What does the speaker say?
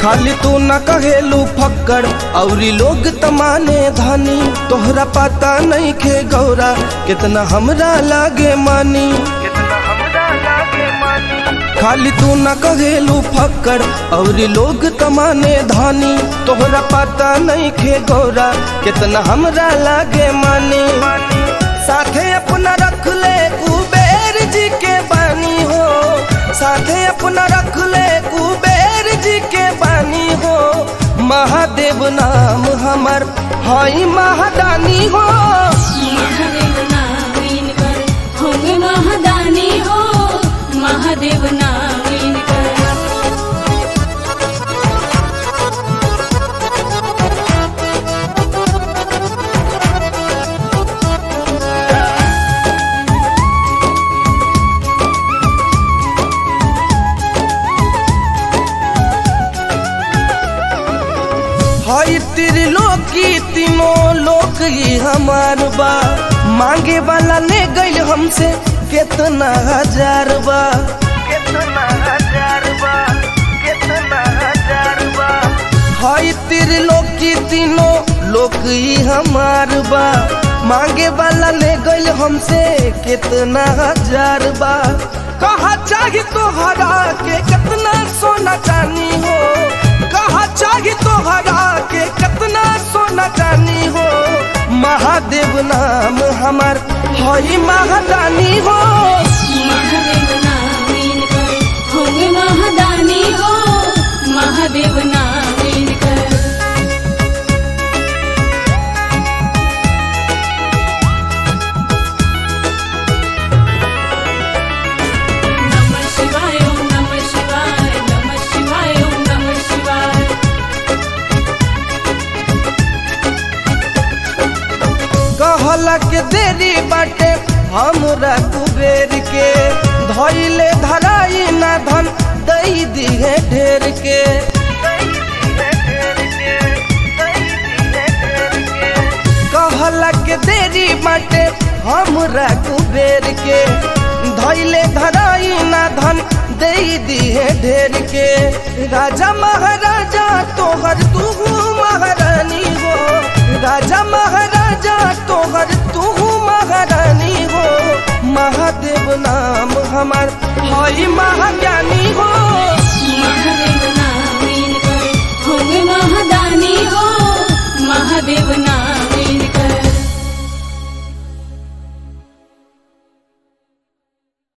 खाली तू न कहेलू फक्कड़ औरी लोग तमाने धानी तोहरा पता नहीं खे गौरा कितना हमरा लागे मानी खाली तू न कहेलू फक्कड़ औरी लोग तमाने धानी तोहरा पता नहीं खे गौरा कितना हमरा लागे मानी साथे अपना रख ले कुबेर जी के बानी हो साथे अपना रख ले कुबेर जी के बानी हो महादेव नाम हमर हई महादानी हो महादेव नाम इनकर होंगे महादानी हो महादेव नाम इनकर हई त्रिलोकी तीनों लोक ही हमार बा मांगे वाला ले गइल हमसे कितना हजार बा कितना हजार बा कितना हजार बा हई त्रिलोकी तीनों लोक ही हमार बा मांगे वाला ले गइल हमसे कितना हजार बा कहा चाही तोहरा के कितना सोना चानी हो कहा चाही तोहरा के कितना सोना चानी हो महादेव नाम हमार हई महादानी हो महादेव नाम इनकर होंगे महादानी हो महादेव नाम इनकर नमः शिवाय ओम नमः शिवाय नमः शिवाय ओम नमः शिवाय कहला के देरी बाटे हमरा कुबेर के धैले धराई ना धन दई दिहे ढेर के कहला के देरी बाटे हमरा कुबेर के धैले धराई ना धन दई दिहे ढेर के राजा महाराजा तोहर तू महारानी हो राजा महाराजा तोहर तू महारानी हो महादेव नाम हमार हई महाज्ञानी हो